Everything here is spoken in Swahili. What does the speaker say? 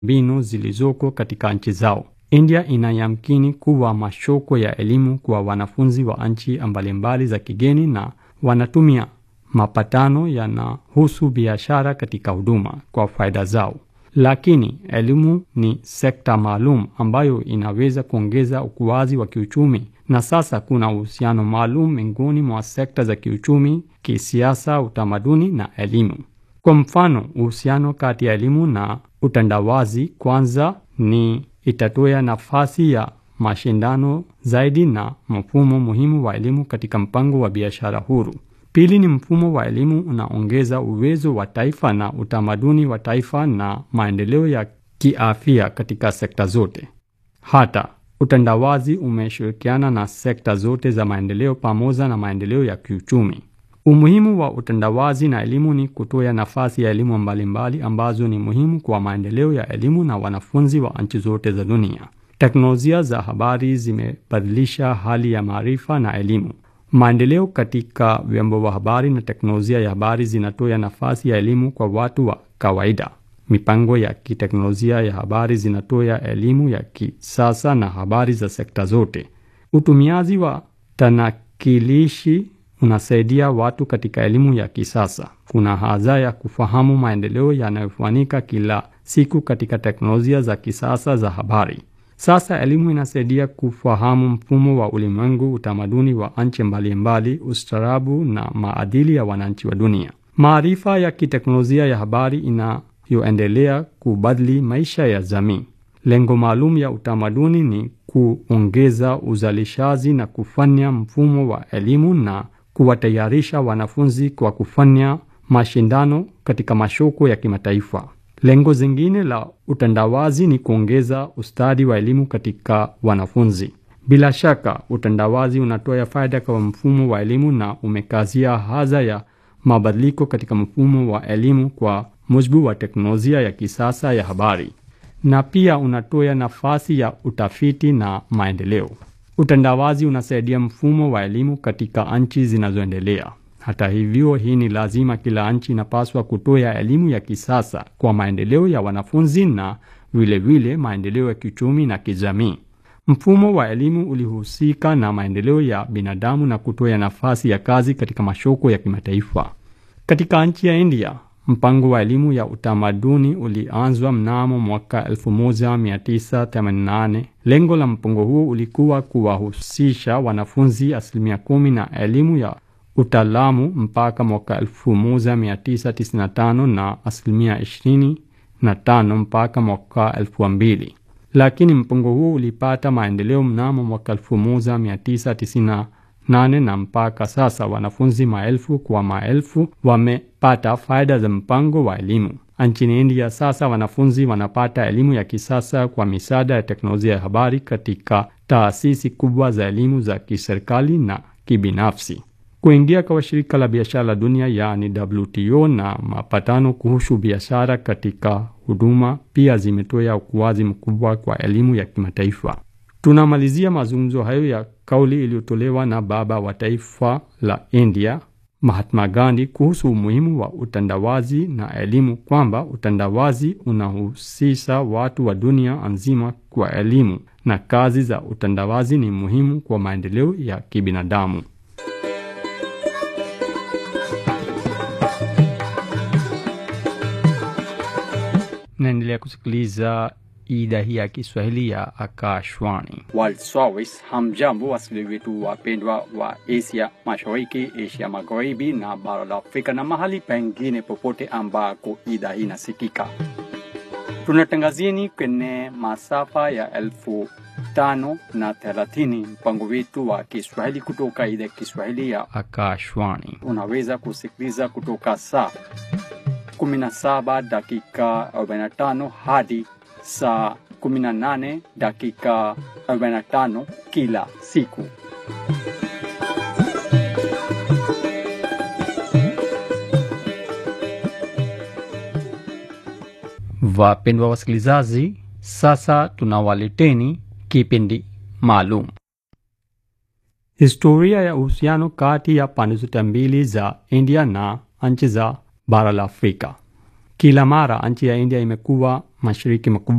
mbinu zilizoko katika nchi zao. India inayamkini kuwa mashoko ya elimu kwa wanafunzi wa nchi mbalimbali za kigeni na wanatumia mapatano yanahusu biashara katika huduma kwa faida zao. Lakini elimu ni sekta maalum ambayo inaweza kuongeza ukuaji wa kiuchumi, na sasa kuna uhusiano maalum miongoni mwa sekta za kiuchumi, kisiasa, utamaduni na elimu. Kwa mfano, uhusiano kati ya elimu na utandawazi kwanza ni itatoa nafasi ya mashindano zaidi na mfumo muhimu wa elimu katika mpango wa biashara huru. Pili ni mfumo wa elimu unaongeza uwezo wa taifa na utamaduni wa taifa na maendeleo ya kiafya katika sekta zote. Hata utandawazi umeshirikiana na sekta zote za maendeleo pamoja na maendeleo ya kiuchumi. Umuhimu wa utandawazi na elimu ni kutoa nafasi ya elimu mbalimbali ambazo ni muhimu kwa maendeleo ya elimu na wanafunzi wa nchi zote za dunia. Teknolojia za habari zimebadilisha hali ya maarifa na elimu. Maendeleo katika vyombo vya habari na teknolojia ya habari zinatoa nafasi ya elimu kwa watu wa kawaida. Mipango ya kiteknolojia ya habari zinatoa elimu ya kisasa na habari za sekta zote. Utumiaji wa tanakilishi unasaidia watu katika elimu ya kisasa. Kuna haja ya kufahamu maendeleo yanayofanyika kila siku katika teknolojia za kisasa za habari. Sasa elimu inasaidia kufahamu mfumo wa ulimwengu, utamaduni wa nchi mbalimbali, ustaarabu na maadili ya wananchi wa dunia. Maarifa ya kiteknolojia ya habari inayoendelea kubadili maisha ya jamii. Lengo maalum ya utamaduni ni kuongeza uzalishaji na kufanya mfumo wa elimu na kuwatayarisha wanafunzi kwa kufanya mashindano katika masoko ya kimataifa. Lengo zingine la utandawazi ni kuongeza ustadi wa elimu katika wanafunzi. Bila shaka, utandawazi unatoa faida kwa mfumo wa elimu na umekazia haja ya mabadiliko katika mfumo wa elimu kwa mujibu wa teknolojia ya kisasa ya habari, na pia unatoa nafasi ya utafiti na maendeleo. Utandawazi unasaidia mfumo wa elimu katika nchi zinazoendelea. Hata hivyo, hii ni lazima. Kila nchi inapaswa kutoa elimu ya kisasa kwa maendeleo ya wanafunzi na vilevile maendeleo ya kiuchumi na kijamii. Mfumo wa elimu ulihusika na maendeleo ya binadamu na kutoa nafasi ya kazi katika masoko ya kimataifa. Katika nchi ya India, mpango wa elimu ya utamaduni ulianzwa mnamo mwaka 1988. Lengo la mpango huo ulikuwa kuwahusisha wanafunzi asilimia kumi na elimu ya utaalamu mpaka mwaka 1995 na asilimia 25 mpaka mwaka 2000, lakini mpango huo ulipata maendeleo mnamo mwaka 1998 na mpaka sasa wanafunzi maelfu kwa maelfu wamepata faida za mpango wa elimu. Nchini India sasa wanafunzi wanapata elimu ya kisasa kwa misaada ya teknolojia ya habari katika taasisi kubwa za elimu za kiserikali na kibinafsi. Kuingia kwa shirika la biashara la dunia yaani WTO na mapatano kuhusu biashara katika huduma pia zimetoa ukuaji mkubwa kwa elimu ya kimataifa. Tunamalizia mazungumzo hayo ya kauli iliyotolewa na baba wa taifa la India Mahatma Gandhi kuhusu umuhimu wa utandawazi na elimu, kwamba utandawazi unahusisha watu wa dunia nzima kwa elimu na kazi za utandawazi ni muhimu kwa maendeleo ya kibinadamu. Naendelea kusikiliza idhaa hii ya Kiswahili ya Akashwani. World Service. Hamjambo wasikilizaji wetu wapendwa wa Asia Mashariki, Asia Magharibi na bara la Afrika na mahali pengine popote ambako idhaa hii inasikika. Tunatangazieni kwenye masafa ya elfu tano na thelathini mpango wetu wa Kiswahili kutoka idhaa ya Kiswahili ya Akashwani. unaweza kusikiliza kutoka saa 17 dakika 45 hadi saa 18 dakika 45 kila siku. Wapendwa wasikilizaji, sasa tunawaleteni kipindi maalum, historia ya uhusiano kati ya pande zote mbili za India na nchi za bara la Afrika. Kila mara nchi ya India imekuwa mashariki makubwa